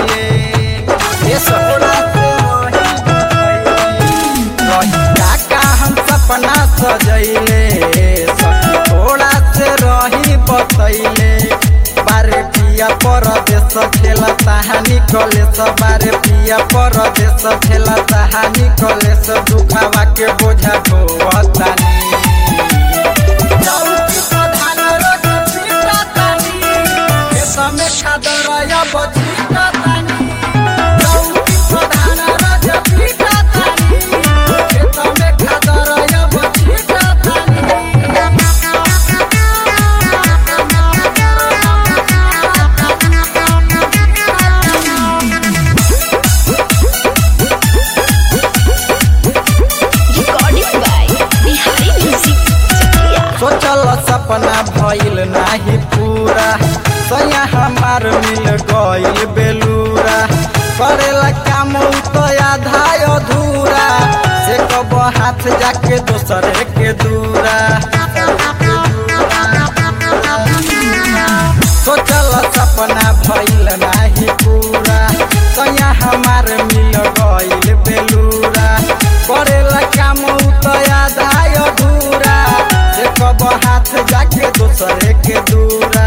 बतैले ये सोड़ा से रही बतैले रही काका हम सपना सजैले सखी थोड़ा से रही बतैले बारे पिया परदेश खेला तहानी कलेस बारे पिया परदेश खेला तहानी कलेस दुखावा के बोझा ढोवतानी चौकी प्रधान रोज पीटतानी, खेत में खादरया बचीटतानी। चौकी प्रधान रोज पीटतानी, खेत में खादरया बचीटतानी। Recording by Bihari Music Chakia. सोचल सपना भइल नाही पूरा सैया हमार मिल गइल बेलूरा करेला काम उ तो आधा अधूरा से कब हाथ जाके दोसरे के दूरा सोचल सपना भइल नाही पूरा सैया हमार मिल गइल बेलूरा करेला काम उ तो आधा अधूरा से कब हाथ जाके दोसरे के दूरा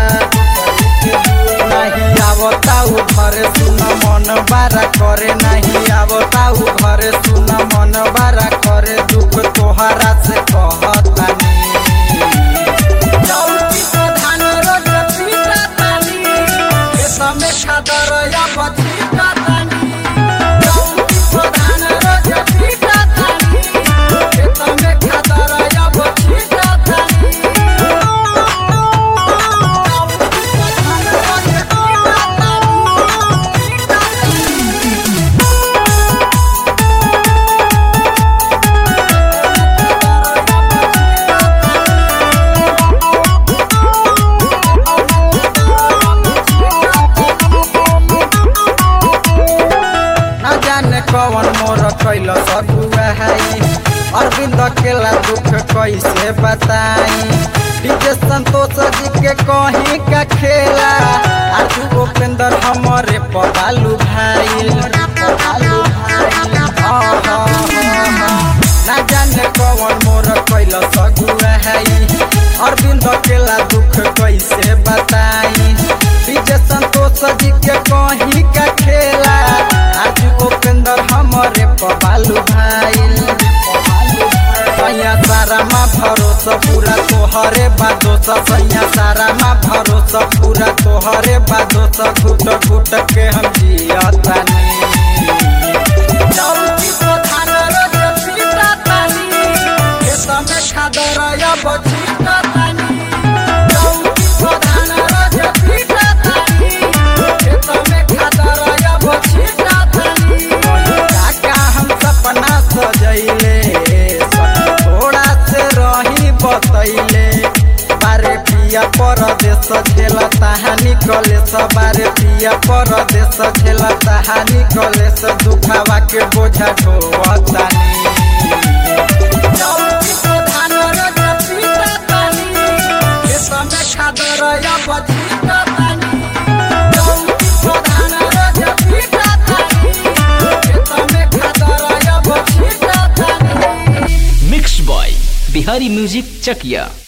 नहीं आवता उ घरे सुन मन बारा करे नहीं आवता उ घरे सुन मन बारा करे दुख तोहरा से कहतानी चौकी प्रधान रोज पीटतानी, खेत में खादरया बचीटतानी। चौकी प्रधान रोज पीटतानी, खेत में खादरया बचीटतानी। चौकी प्रधान रोज न जाने कवन मोर कैल सगुआ है अरविंद केला दुख कैसे बताई डीजे संतोष जी के कहीं का खेला आजू उपेंद्र हमारे पबालू भाई ना जाने कवन मोर कैल सगुआ है अरविंद केला दुख कैसे बताई डीजे संतोष जी के कहीं का खेला आज उपेंद्र हमारे पबालू भाई सैया सारा माँ भरोसा पूरा तोहरे बादोसा सैया सारा माँ भरोसा पूरा तोहरे बादोसा घुट घुट के हम जियतानी चौकी प्रधान रोज पीटतानी, खेत में खादरया बचीटतानी। चौकी प्रधान रोज पीटतानी, खेत में खादरया बचीटतानी। काका हम सपना सजैले सखी थोड़ा से रही बतैले बारे पिया परदेश झेला तहानी कलेस बारे पिया परदेश झेला तहानी कलेस दुखावा के बोझा ढोवतानी चौकी प्रधान रोज पीटतानी, खेत में खादरया बचीटतानी। चौकी प्रधान रोज पीटतानी, खेत में खादरया बचीटतानी। Mix by Bihari music Chakiya